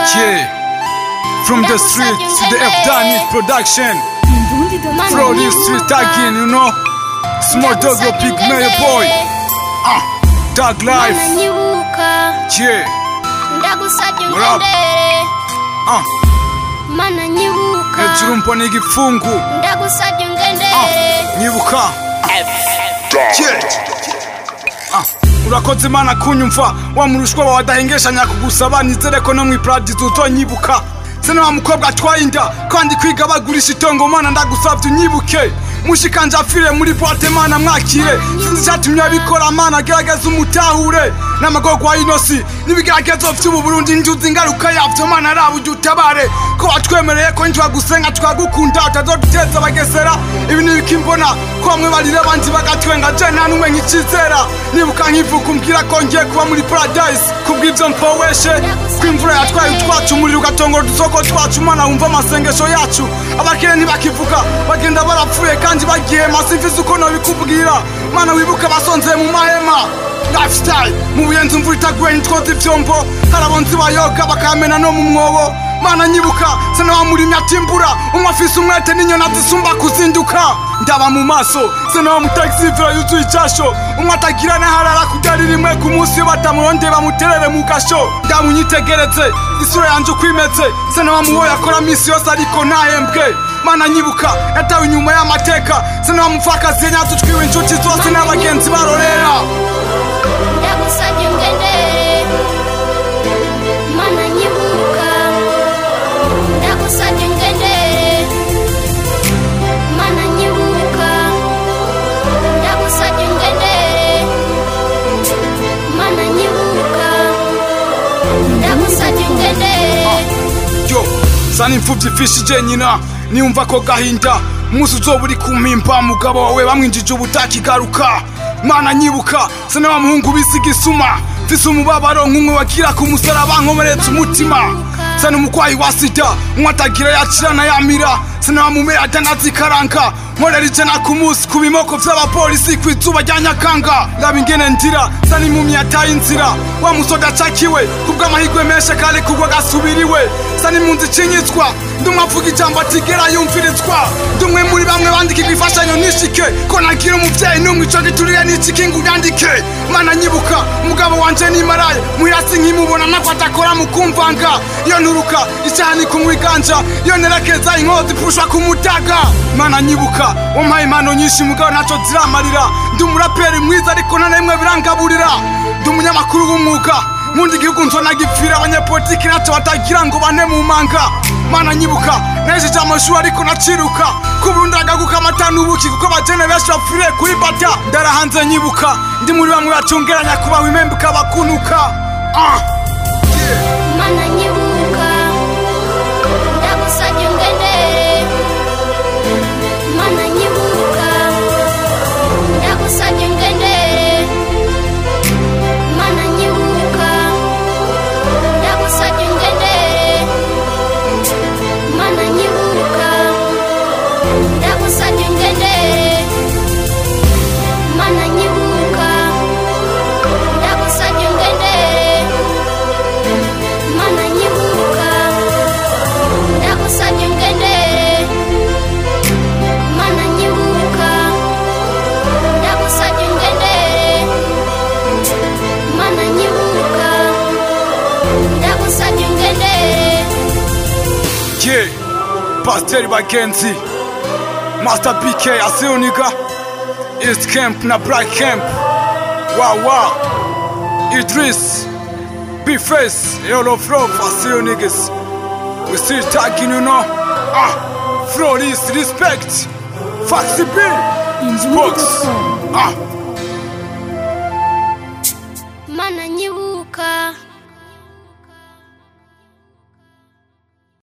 Yeah. From the street to the F Daniel production. From the street again, you know. Small dog, your big mayor boy. Ah, Dog life. mananyibuka Yeah. ndagusabye What up? ungendere Ah, mananyibuka hejuru mbona igifungu. ndagusabye Ah, ungendere nyibuka. Yeah. Ah, urakoze imana kunyumva wa murushwa wawe adahengeshanya kugusaba nizere ko no mu iparadizo utonyibuka sena wa mukobwa atwaye inda kandi kwiga bagurisha itongo mana ndagusabye unyibuke mushikanje afire muri boite mana mwakire sinzi icyatumye abikora mana gerageza umutahure n'amagorwa y'inosi n'ibigeragezo vy'ubu burundi njuzi ingaruka yavyo mana raba ujya utabare ko watwemereye ko njwa gusenga twagukunda utazoduteza abagesera ibi ni ibiki mbona ko bamwe barira abandi bagatwenga je nta n'umwe nkicizera nibuka nkivuka umbwira ko ngiye kuba muri paradise kubw'ivyo mpoweshe ko imvura yatwaye utwacu umuriro ugatongora udusoko twacu umwana wumva amasengesho yacu abakire ntibakivuga bagenda barapfuye kandi bagihema simvize uko nobikubwira mana wibuke abasonzeye mu mahema lifestyle mu buyenzi imvura itaguye ntitwoza ivyombo hari abonzi bayoga bakamena no mu mwobo mana nyibuka sena wamurimye atimbura umwe afise umwete n'inyoni zisumba kuzinduka ndaba mu maso sena wamutagisivira yuzuye icasho umwe atagira n'aharara kudari rimwe ku munsi iyo batamurondeye bamuterere mu gasho ndamunyitegereze isura yanje uko imeze sena wamuwoye akora misi yose ariko ntahembwe mana nyibuka yatawe inyuma y'amateka sena wamupfakazi yanyaze utwiwe inshuti zose n'abagenzi barorera ndagusabye ungendere mananyibuka ndagusabye ungendere mananyibuka ndagusabye ungendere mananyibuka ndagusabye ungendere yo sana imfuvyi ifishije nyina niyumva ko gahinda umunsi uzoba uri ku mpimba mugabo wawe bamwinjije ubutakigaruka mana nyibuka sana wa muhungu bisiga isuma mfise umubabaro nk'umwe wagira ku musaraba nkomeretse umutima sana umukwayi wa sida umwe atagira yakirana yamira sana wa mumera adanazikaranga nkorera ijana ku munsi ku bimoko vy'abapolisi kw'izuba rya nyakanga raba ingene ndira sana impumyi yataye inzira wa musoda acakiwe kubw'amahirwe menshi kare kugwa gasubiriwe sana impunzi icinyitswa ndumwe avuga ijambo atigera yumvirizwa ndumwe muri bamwe bandikirwa imfashanyo nishike ko nagira umuvyeyi n'umwe ico giturire n'iciki ngo unyandike mana nyibuka umugabo wanje nimaraye muhirasi nkimubona nako adakora mu kumvanga iyo nturuka icaha ni kumwiganja iyo nerekeza inkozi ipushwa ku mutaga mana nyibuka wampaye impano nyinshi mugabo naco ziramarira ndi umuraperi mwiza ariko nta narimwe birangaburira ndi umunyamakuru w'umwuga mundi gihugu nzona gipfira abanyepolitiki naco batagira ngo bane mu manga mana nyibuka nejeje amashuri ariko naciruka kuburundi agaguka amata n'ubuki kuko abajene benshi bapfiriye kuri bata ndarahanze nyibuka ndi muri bamwe bacungeranya kubaho impembuka bakunuka ah. yeah. mananyibuka ndagusabye ungendere mananyibuka ndagusabye ungendere mananyibuka ndagusabye ungendere mananyibuka ndagusabye ungendere mananyibuka ndagusabye ungendere mananyibuka ndagusabye ungendere mananyibuka ndagusabye ungendere mananyibuka ndagusabye ungendere Yeah, Pasiteri Bagenzi, Master BK Asioniga, East Camp na Black Camp, Wawa, Idris, B-Face, Yellow Flow, Asionigas. We still tagging, you know. Ah, Floris, respect. Foxy B, Box. Ah. mananyibuka